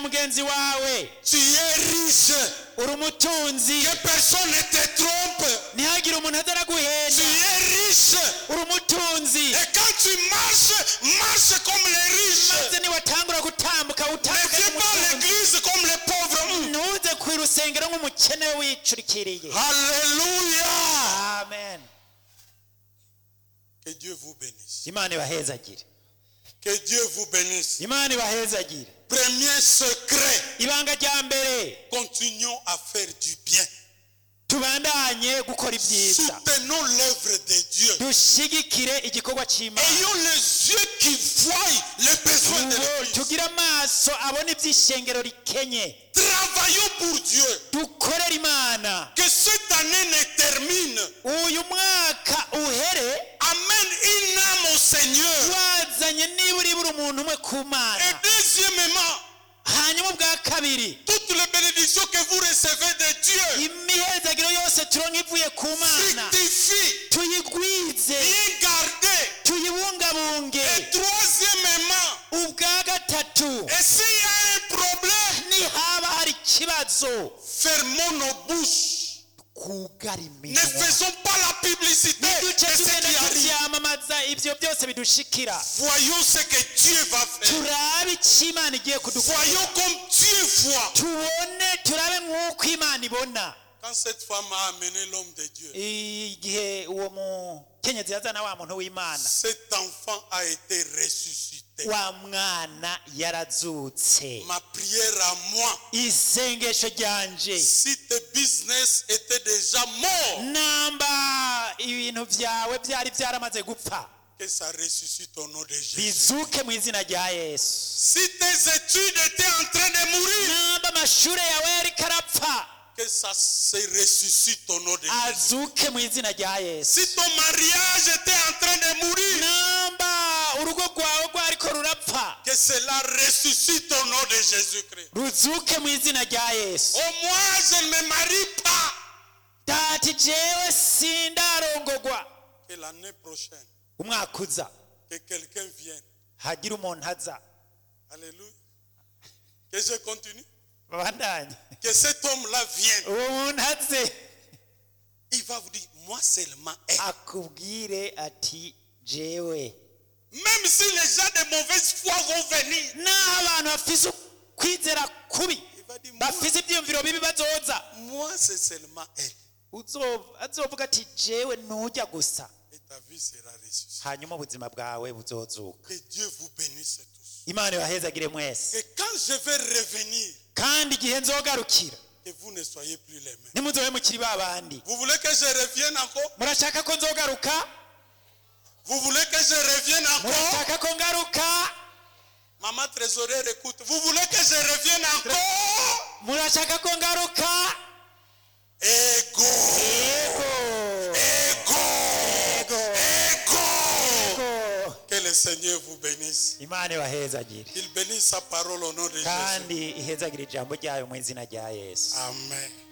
mugenzi wawe Tu es riche. uri umutunzi Que personne ne te trompe. ntihagire umuntu aza Tu araguhenda es riche. uri umutunzi Et quand tu marches, marche comme les riches. maze niwatangura gutambuka Ne utambuke viens pas à nk'umutunzi l'église comme les pauvres. Mm. ntuze ku rusengero nk'umukene wicurikiriye Alléluia. amen Que Dieu vous bénisse. imana ibahezagire Que Dieu vous bénisse. imana ibahezagire Premier secret. ibanga rya mbere Continuons à faire du bien. tubandanye gukora ibyiza Soutenons l'œuvre de Dieu. dushigikire igikorwa cy'imana Ayons les yeux qui voient les besoins de Ubu l'église. tugire amaso abona iby'ishengero rikenye Travaillons pour Dieu. dukorere imana Que cette année ne termine. uyu mwaka uhere Amène une âme au Seigneur. wazanye nibura ibura umuntu umwe ku Et mana deuxièmement, hanyuma ubwa kabiri toutes les bénédictions que vous recevez de Dieu, imihezagiro yose turonka ivuye ku mana fructifient, tuyigwize bien gardées. tuyibungabunge Et troisièmement, ubwa gatatu et s'il y a un problème, nihaba hari ikibazo fermons nos bouches. kugara Ne iminwa faisons pas la publicité de niduce ce tugenda qui arrive. tubyamamaza ibyo byose bidushikira Voyons ce que Dieu va faire. turabe icyo imana igiye kudukora Voyons comme Dieu voit. tubone turabe nk'uko imana ibona Quand cette femme a amené l'homme de Dieu, igihe uwo mukenyezi yazana wa muntu w'imana cet enfant a été ressuscité. wa mwana yarazutse Ma prière à moi, isengesho ryanje si tes business étaient déjà morts, namba ibintu byawe byari byaramaze gupfa que ça ressuscite au nom de Jésus. bizuke mu izina rya yesu Si tes études étaient en train de mourir, namba amashure yawe yariko arapfa que ça se ressuscite au nom de Jésus. azuke mu izina rya yesu Si ton mariage était en train de mourir, namba urugo rwawe rwariko rurapfa que cela ressuscite au nom de Jésus-Christ. ruzuke mu izina rya yesu Oh, moi, je ne me marie pas. dati jewe sindarongogwa Que l'année prochaine, umwaka uza que quelqu'un vienne. hagira umuntu aza Alléluia. Que je continue. babandanye Que cet homme-là vienne. uwo muntu aze Il va vous dire, moi seulement elle. akubwire ati jewe Même si les gens de mauvaise foi vont venir, naho abantu bafise kwizera kubi il va dire, moi, bafise ibyiyumviro bibi bazoza moi c'est seulement elle. Uzo- azovuga ati jewe ntujya gusa Et ta vie sera ressuscitée. hanyuma ubuzima bwawe buzozuka Que Dieu vous bénisse tous. imana ibahezagire mwese Et quand je vais revenir, kandi igihe nzogarukira que vous ne soyez plus les mêmes. ntimuzobe mukiri ba bandi Vous voulez que je revienne encore murashaka ko nzogaruka Vous voulez que je revienne encore murashaka ko ngaruka Maman trésorière, écoute. Vous voulez que je revienne encore murashaka ko ngaruka Ego yego Ego yego Ego yego Que le Seigneur vous bénisse. imana ibahezagire Il bénisse sa parole au nom de Jésus. kandi ihezagire ijambo ryayo mu izina rya yesu Amen.